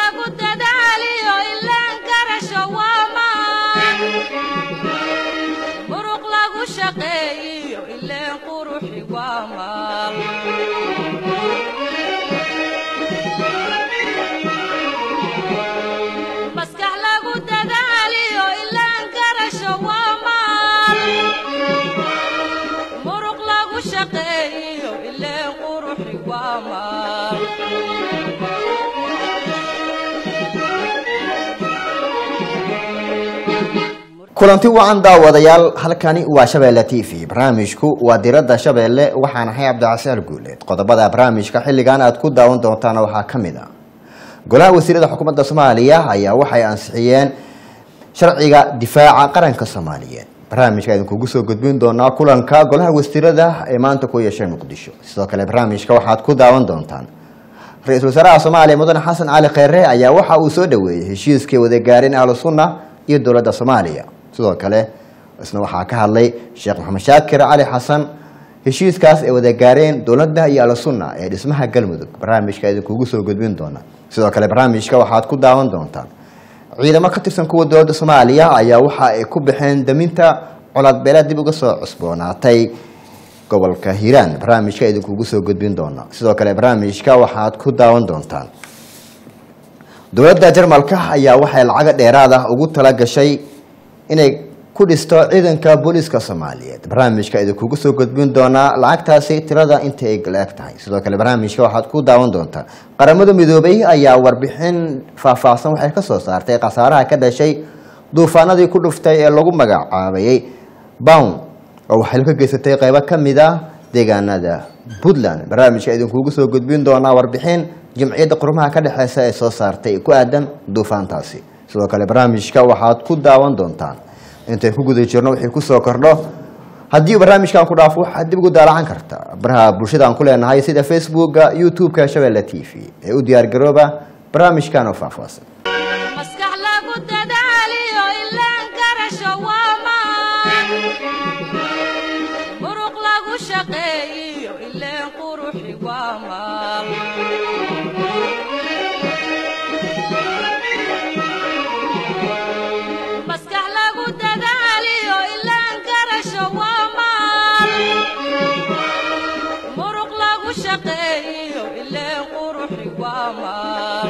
lagu dadaaliyo ilaan garasho waa maan muruq lagu shaqeeyiyo ileen quruxi waa maal maskax lagu dadaaliyo ilaan garasho waa maal muruq lagu shaqeeyiyo ileen quruxi waa maal kulanti wacan daawadayaal halkani waa shabeelle t v barnaamijku waa diradda shabeelle waxaan ahay cabdicasiar guuleed qodobada barnaamijka xilligan aad ku daawan doontaan waxaa ka mid a golaha wasiirada xukuumadda soomaaliya ayaa waxay ansixiyeen sharciga difaaca qaranka soomaaliyeed barnaamijka idinkugu soo gudbin doonaa kulanka golaha wasiirada ee maanta ku yeeshay muqdisho sidoo kale barnaamijka waxaad ku daawan doontaan ra-iisul wasaaraha soomaaliya mudane xasan cali kheyre ayaa waxa uu soo dhaweeyey heshiiskii wadagaarin ahlu sunna iyo dowladda soomaaliya sidoo kale isna waxaa ka hadlay sheekh maxamed shaakir cali xasan heshiiskaas ay wada gaareen dowladda iyo alsunna ee dhismaha galmudug barnaamijka idinkugu soo gudbin doona sidoo kale barnaamijka waxaad ku daawan doontaan ciidamo ka tirsan kuwa dowladda soomaaliya ayaa waxa ay ku baxeen daminta colaadbeeleed dib uga soo cusboonaatay gobolka hiiraan barnaamijka idinkugu soo gudbin doona sidoo kale barnaamijka waxaad ku daawan doontaan dowladda jarmalka ayaa waxay lacago dheeraad ah ugu tala gashay inay ku dhisto ciidanka booliiska soomaaliyeed barnaamijka idinkugu soo gudbin doonaa lacagtaasi tirada inta ay la-eg tahay sidoo kale barnaamijka waxaad ku daawan doontaa qaramada midoobay ayaa warbixin faahfaahsan waxay ka soo saartay khasaaraha ka dhashay duufaanadii ku dhuftay ee lagu magacaabayay bown oo waxay ka geysatay qeybo ka mid ah deegaanada puntland barnaamijka idinkugu soo gudbin doonaa warbixin jimciyadda qurumaha ka dhexeysa ee soo saartay ku aadan duufaantaasi sidoo kale barnaamijka waxaad ku daawan doontaan intay ku guda jirno wixii kusoo kordho haddii barnaamijkan ku dhaafo waxaad dib ugu daalacan karta baraha bulshada aan ku leenahay sida facebooka youtube-ka shabeelle t v ee u diyaargarooba barnaamijkan oo faahfaahsan maskax lagu dadaaliyo ilaan garasho waa maan muruq lagu shaqeeyiyo ileen quruxi waa maal maskax lagu dadaaliyo ilaan garasho waa maal muruq lagu shaqeeyiyo ileen quruxi waa maal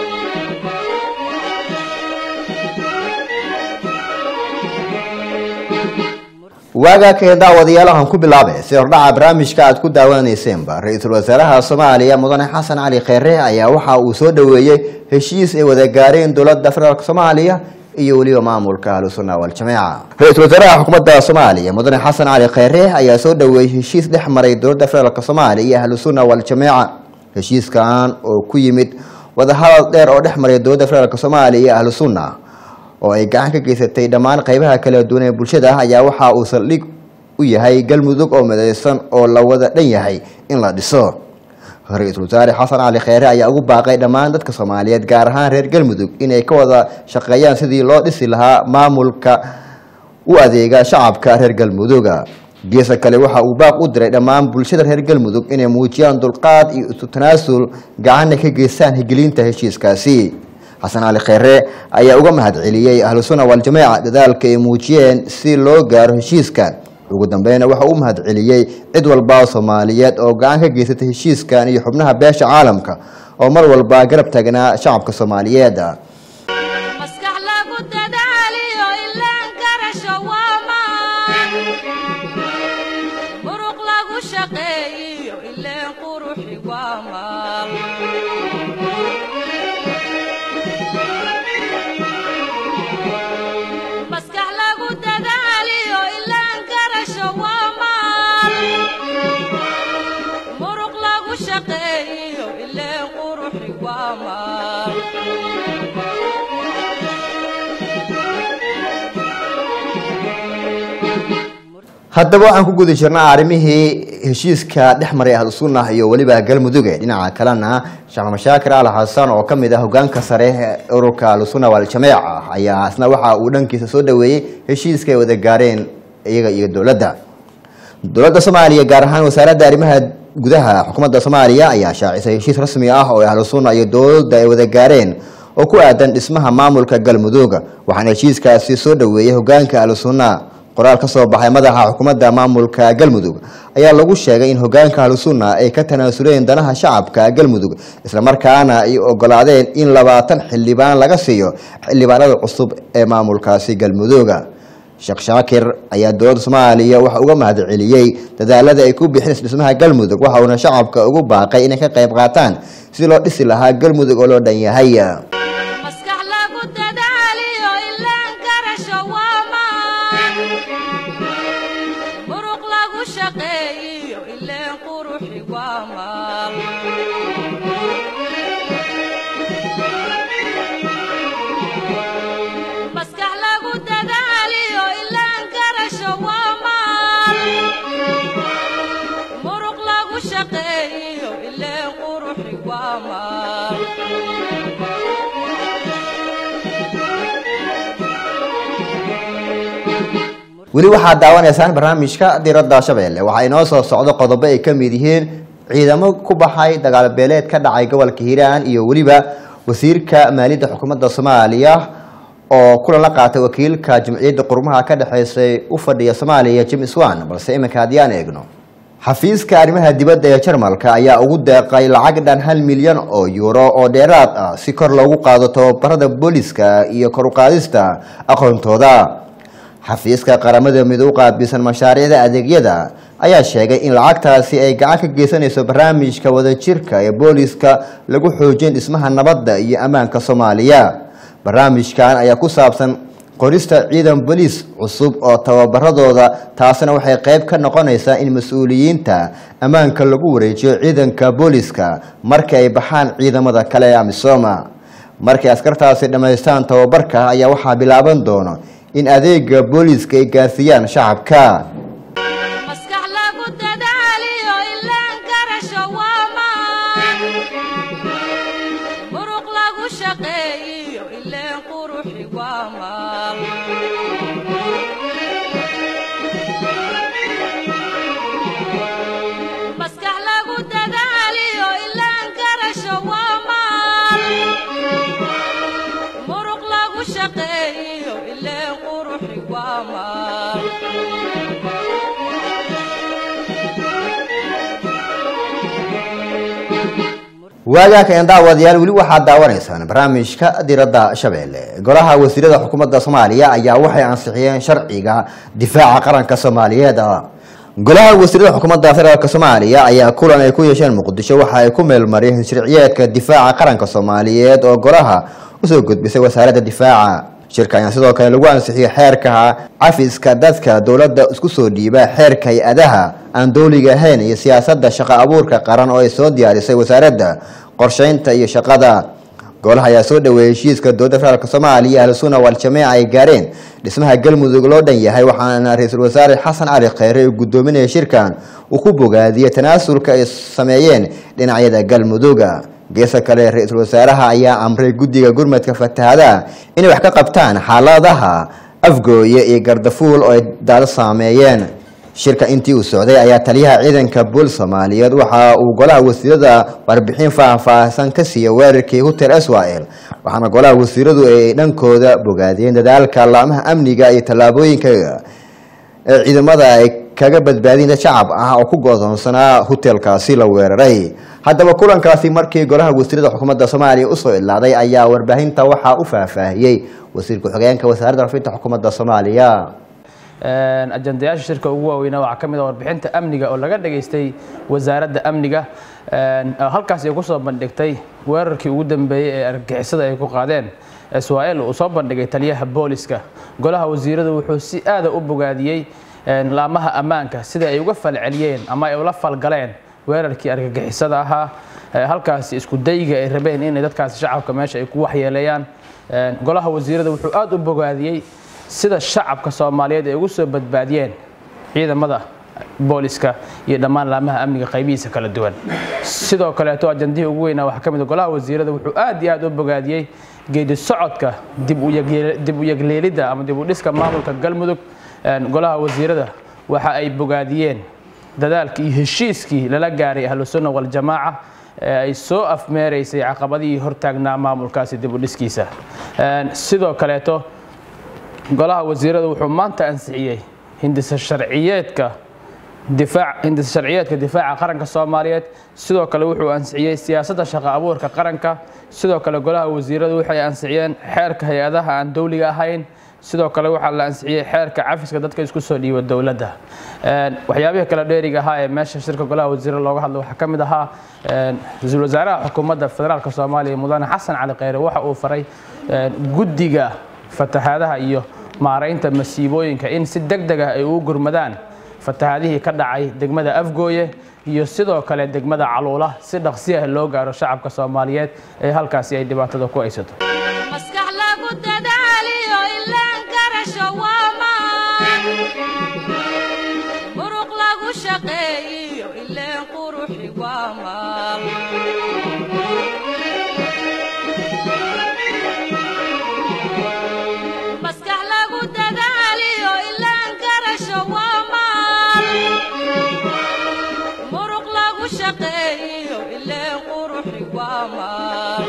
waagaa kee daawadayaal waxaan ku bilaabay si hordhaca barnaamijka aad ku daawanaysenba ra-iisul wasaaraha soomaaliya mudane xasan cali kheyre ayaa waxa uu soo dhaweeyey heshiis ay wada gaareen dowladda federaalk soomaaliya iyo weliba maamulka ahlusunna waljamaaca ra-iisul wasaaraha xukuumadda soomaaliya mudane xasan cali kheyre ayaa soo dhaweeyey heshiis dhex maray dowladda federaalk soomaaliya iyo ahlusunna waljamaaca heshiiskan oo ku yimid wadahadal dheer oo dhex maray dowladda federaalk soomaaliya iyo ahlusunna oo ay gacan ka geysatay dhammaan qeybaha kala duwan ee bulshada ayaa waxa uu saldhig u yahay galmudug oo midaysan oo la wada dhan yahay in la dhiso ra-iisul wasaare xasan cali kheyre ayaa ugu baaqay dhammaan dadka soomaaliyeed gaar ahaan reer galmudug inay ka wada shaqeeyaan sidii loo dhisi lahaa maamulka u adeega shacabka reer galmuduga geesa kale waxa uu baaq u diray dhammaan bulshada reer galmudug inay muujiyaan dulqaad iyo isu tanaasul gacanna ka geystaan higelinta heshiiskaasi xasan cali kheyre ayaa uga mahadceliyey ahlusunna waljamaaca dadaalka ay muujiyeen si loo gaaro heshiiskan ugu dambeyna waxa uu mahadceliyey cid walba oo soomaaliyeed oo gacan ka geysatay heshiiskan iyo xubnaha beesha caalamka oo mar walba garab taagnaa shacabka soomaaliyeed maskax lagu dadaaliyo ilaan garasho waa maan muruq lagu shaqeeyiyo ileen quruxi waa maal maskax lagu dadaaliyo ilaan garasho waa maal muruq lagu shaqeeyiyo ileen quruxi waa maal haddaba waxaan ku guda jirnaa arrimihii heshiiska dhex maray ahlu sunnah iyo weliba galmuduge dhinaca kalena sheekh mashaakir al xasan oo kamid ah hogaanka sare ee ururka ahlusunna waljamaaca ayaa isna waxa uu dhankiisa soo dhaweeyey heshiiska ay wada gaareen iyaga iyo dowladda dowladda soomaaliya gaar ahaan wasaaradda arrimaha gudaha xukuumadda soomaaliya ayaa shaacisay heshiis rasmi ah oo ahlu sunna iyo dowladda ay wada gaareen oo ku aadan dhismaha maamulka galmudug waxaana heshiiskaasi soo dhoweeyey hogaanka ahlusunna qoraal ka soo baxay madaxa xukuumadda maamulka galmudug ayaa lagu sheegay in hogaanka ahlusunna ay ka tanaasuleen danaha shacabka galmudug islamarkaana ay ogolaadeen in labaatan xildhibaan laga siiyo xildhibaanada cusub ee maamulkaasi galmudug sheekh shaakir ayaa dowladda soomaaliya waxa uga mahadceliyey dadaalada ay ku bixinaysa dhismaha galmudug waxa uuna shacabka ugu baaqay inay ka qayb qaataan si loo dhisi lahaa galmudug oo loo dhan yahay maskax lagu dadaaliyo ilaan garasho waa maan muruq lagu shaqeeyiyo ileen quruxi waa maal maskax lagu dadaaliyo ilaan garasho waa maal muruq lagu shaqeeyiyo ileen quruxi waa maal weli waxaad daawanaysaan barnaamijka diradda shabeelle waxaa inoo soo socdo qodobo ay ka mid yihiin ciidamo ku baxay dagaal beeleed ka dhacay gobolka hiiraan iyo weliba wasiirka maaliyadda xukuumadda soomaaliya oo kulan la qaatay wakiilka jamciyadda qurmaha ka dhexeysay u fadhiya soomaaliya james wan balse iminka haddii aan eegno xafiiska arrimaha dibadda ee jarmalka ayaa ugu deeqay lacag dhan hal milyan oo yuuro oo dheeraad ah si kor loogu qaado tababarada booliska iyo kor u qaadista aqoontooda xafiiska qaramada midoob u qaabilsan mashaariicda adeegyada ayaa sheegay in lacagtaasi ay gacan ka geysanayso barnaamijka wadajirka ee booliska lagu xoojin dhismaha nabadda iyo ammaanka soomaaliya barnaamijkan ayaa ku saabsan qorista ciidan boliis cusub oo tababaradooda taasina waxay qayb ka noqonaysaa in mas-uuliyiinta ammaanka lagu wareejiyo ciidanka booliska markii ay baxaan ciidamada kale ee amisoma markay askartaasi dhammaystaan tababarka ayaa waxaa bilaaban doono in adeega booliiska ay gaarsiiyaan shacabka maskax lagu dadaaliyo ilaan garasho waa maan muruq lagu shaqeeyiyo ileen quruxi waa maal maskax lagu dadaaliyo ilaan garasho waa maal muruq lagu shaqeeyiyo ileen quruxi waa maal waagaaka een daawadayaal weli waxaad daawanaysaan barnaamijka diradda shabeelle golaha wasiirada xukuumadda soomaaliya ayaa waxay ansixiyeen sharciga difaaca qaranka soomaaliyeed golaha wasiirada xukuumadda federaalk soomaaliya ayaa kulan ay ku yeesheen muqdisho waxa ay ku meelmariyeen sharciyeedka difaaca qaranka soomaaliyeed oo golaha usoo gudbisay wasaaradda difaaca shirka ayaa sidoo kale lagu ansixiyey xeerka cafiska dadka dowladda isku soo dhiiba xeerka hay-adaha aan dowliga ahayn iyo siyaasadda shaqo abuurka qaran oo ay soo diyaarisay wasaaradda qorsheynta iyo shaqada golaha ayaa soo dhaweeyey heshiiska dowladda federaalk soomaaliya iyo ahlusunna waljamiica ay gaareen dhismaha galmudug loo dhan yahay waxaana ra-iisul wasaare xasan cali kheyre uu guddoominaya shirkan uu ku bogaadiyey tanaasulka ay sameeyeen dhinacyada galmuduga geesa kale ra-iisul wasaaraha ayaa amray guddiga gurmadka fatahadaha inay wax ka qabtaan xaaladaha afgooye iyo gardafuul oo ay daalo saameeyeen shirka intii uu socday ayaa taliyaha ciidanka bool soomaaliyeed waxa uu golaha wasiirada warbixin faahfaahsan ka siiyey weerarkii hotel israel waxaana golaha wasiiradu ay dhankooda bogaadiyeen dadaalka laamaha amniga iyo tallaabooyinka ee ciidamada ay kaga badbaadin dad shacab ah oo ku godoonsanaa hotelkaasi la weeraray haddaba kulankaasi markii golaha wasiirada xukuumadda soomaaliya usoo idlaaday ayaa warbaahinta waxaa u faahfaahiyey wasiir ku-xigeenka wasaaradda rafinta xukuumadda soomaaliya ajandayaasha shirka ugu waaweynaa waxaa ka mid ah warbixinta amniga oo laga dhagaystay wasaaradda amniga halkaas ay ku soo bandhigtay weerarkii ugu dambeeyey ee argagixisada ay ku qaadeen israel uu soo bandhigay taliyaha booliska golaha wasiiradu wuxuu si aada u bogaadiyey laamaha ammaanka sida ay uga falceliyeen ama ay ula falgaleen weerarkii argagixisada ahaa halkaasi isku dayga ay rabeen inay dadkaasi shacabka meesha ay ku waxyeeleeyaan golaha wasiirada wuxuu aada u bogaadiyey sida shacabka soomaaliyeed ay ugu soo badbaadiyeen ciidamada booliska iyo dhammaan laamaha amniga qaybihiisa kala duwan sidoo kaleeto ajandihii ugu weynaa waxaa ka mid golaha wasiirada wuxuu aad iyo aad u bogaadiyey geedi socodka dib u yegleelidda ama dib u dhiska maamulka galmudug golaha wasiirada waxa ay bogaadiyeen dadaalkii iyo heshiiskii lala gaaray ahlusunna waljamaaca ee ay soo afmeeraysay caqabadihii hortaagnaa maamulkaasi dib u dhiskiisa sidoo kaleeto golaha wasiiradu wuxuu maanta ansixiyey hindisa sharciyeedka difaac hindisa sharciyeedka difaaca qaranka soomaaliyeed sidoo kale wuxuu ansixiyey siyaasadda shaqo abuurka qaranka sidoo kale golaha wasiiradu waxay ansixiyeen xeerka hay-adaha aan dowliga ahayn sidoo kale waxaa la ansixiyey xeerka cafiska dadka isku soo dhiiba dowladda waxyaabihii kale dheeriga ahaa ee meesha shirka golaha wasiirada looga hadla waxaa ka mid ahaa ra-iisul wasaaraha xukuumadda federaalk soomaaliya mudane xasan cali kheyre waxa uu faray guddiga fatahaadaha iyo maaraynta masiibooyinka in si deg deg ah ay ugu gurmadaan fatahaadihii ka dhacay degmada afgooye iyo sidoo kale degmada caluula si dhaqsi ah loo gaaro shacabka soomaaliyeed ee halkaasi ay dhibaatada ku haysato maskax lagu dadaaliyo ilaan garasho waa maan muruq lagu shaqeeyiyo ileen quruxi waa maal maskax lagu dadaaliyo ilaan garasho waa maal muruq lagu shaqeeyiyo ileen quruxi waa maal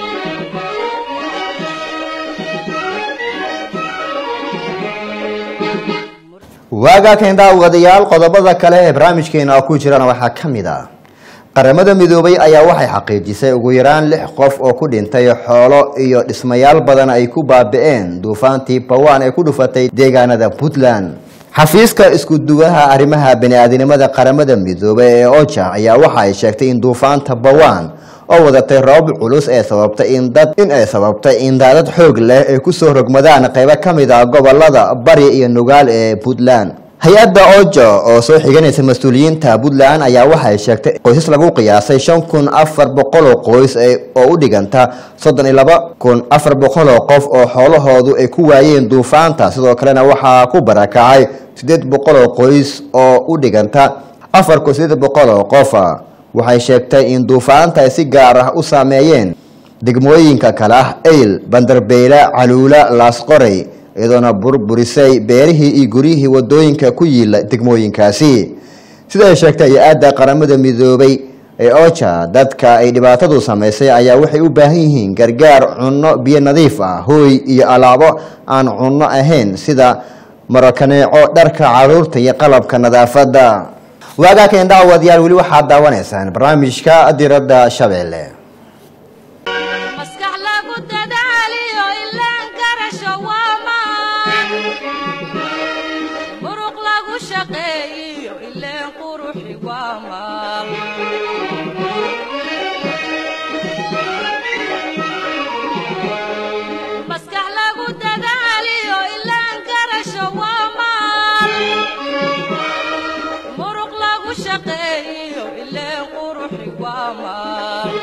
waagaa keen daawadayaal qodobada kale ee barnaamijkeena ku jirana waxaa ka mid ah qaramada midoobay ayaa waxay xaqiijisay ugu yaraan lix qof oo ku dhintay xoolo iyo dhismayaal badan ay ku baabi'een duufaantii bawaan ee ku dhufatay deegaanada puntland xafiiska iskuduwaha arrimaha bani-aadinimada qaramada midoobay ee oja ayaa waxa ay sheegtay in duufaanta bawaan oo wadatay roobab culus ee sababtay in dad in ay sababtay in daadad xoog leh ay kusoo rogmadaan qaybo ka mid ah gobolada bari iyo nugaal ee puntland hay-adda oja oo soo xiganaysa mas-uuliyiinta puntland ayaa waxay sheegtay qoysas lagu qiyaasay shan kun afar boqol oo qoys oo u dhiganta soddon iyo laba kun afar boqol oo qof oo xoolahoodu ay ku waayeen duufaanta sidoo kalena waxaa ku barakacay siddeed boqol oo qoys oo u dhiganta afar kun siddeed boqol oo qof waxay sheegtay in duufaanta ay si gaar ah u saameeyeen degmooyinka kale ah eyl bandarbeyle caluula laasqorey iyadoona burburisay beerihii iyo guryihii wadooyinka ku yiila degmooyinkaasi sida ay sheegtay hay-adda qaramada midoobay ee oja dadka ay dhibaatadu samaysay ayaa waxay u baahan yihiin gargaar cunno biyo nadiif ah hooy iyo alaabo aan cunno ahayn sida marakaneeco dharka caruurta iyo qalabka nadaafadda waagaa keen daawadayaal weli waxaad daawanaysaan barnaamijka diradda shabeelle maskax lagu dadaaliyo ilaan garasho waa maan muruq lagu shaqeeyiyo ileen quruxi waa maal maskax lagu dadaaliyo ilaan garasho waa maal muruq lagu shaqeeyiyo ileen quruxi waa maal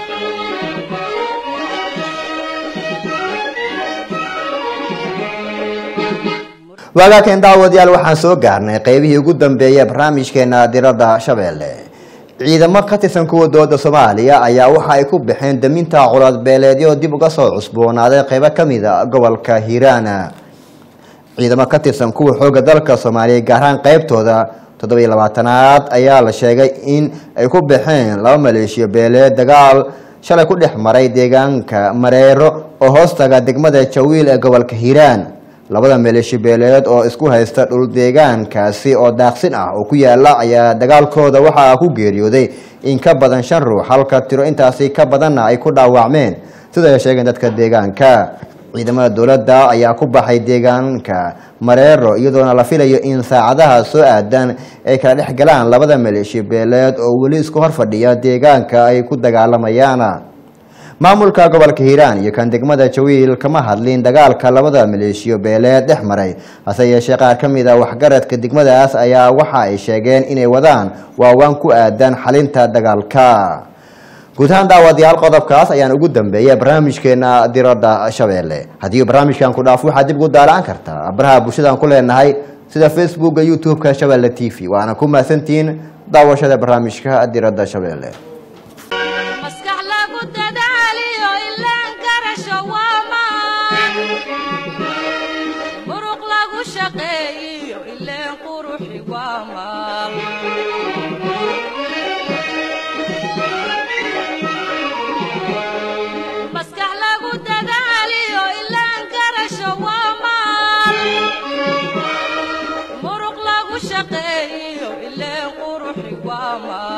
waagaa keen daawadayaal waxaan soo gaarnay qeybihii ugu dambeeyay barnaamijkeena diradda shabeelle ciidamo ka tirsan kuwa dowladda soomaaliya ayaa waxa ay ku baxeen daminta colaadbeeleedyo dib uga soo cusboonaaday qeybo ka mid a gobolka hiiraana ciidamo ka tirsan kuwa xooga dalka soomaaliya gaar ahaan qeybtooda toddobiy labaatanaad ayaa la sheegay in ay ku baxeen laba maleeshiyo beeleed dagaal shalay ku dhex maray deegaanka mareero oo hoostaga degmada jawiil ee gobolka hiiraan labada maleeshiyo beeleed oo isku haysta dhul deegaankaasi oo daaqsin ah oo ku yaala ayaa dagaalkooda waxaa ku geeriyooday in ka badan shan ruux halka tiro intaasi ka badanna ay ku dhaawacmeen sida ay sheegeen dadka deegaanka ciidamada dowladda ayaa ku baxay deegaanka mareero iyadoona la filayo in saacadaha soo aadan ay kala dhex galaan labada maleeshiyo beeleed oo weli isku hor fadhiya deegaanka ay ku dagaalamayaan maamulka gobolka hiiraan iyo kan degmada jawiil kama hadlin dagaalka labada maleeshiyo beeleed dhex maray hase yeeshee qaar ka mid a waxgaradka degmadaas ayaa waxa ay sheegeen inay wadaan waawaan ku aadan xalinta dagaalka guud ahaan daawadayaal qodobkaas ayaan ugu dambeeya barnaamijkeena diradda shabeelle haddii barnaamijkan ku dhaafo waxaad dib ugu daalaan kartaa baraha bulshadaan ku leenahay sida facebooka youtube-ka shabeelle t v waana ku mahadsantihiin daawashada barnaamijka diradda shabeelle maskax lagu dadaaliyo ilaan garasho waa maan muruq lagu shaqeeyiyo ileen quruxi waa maal waa maa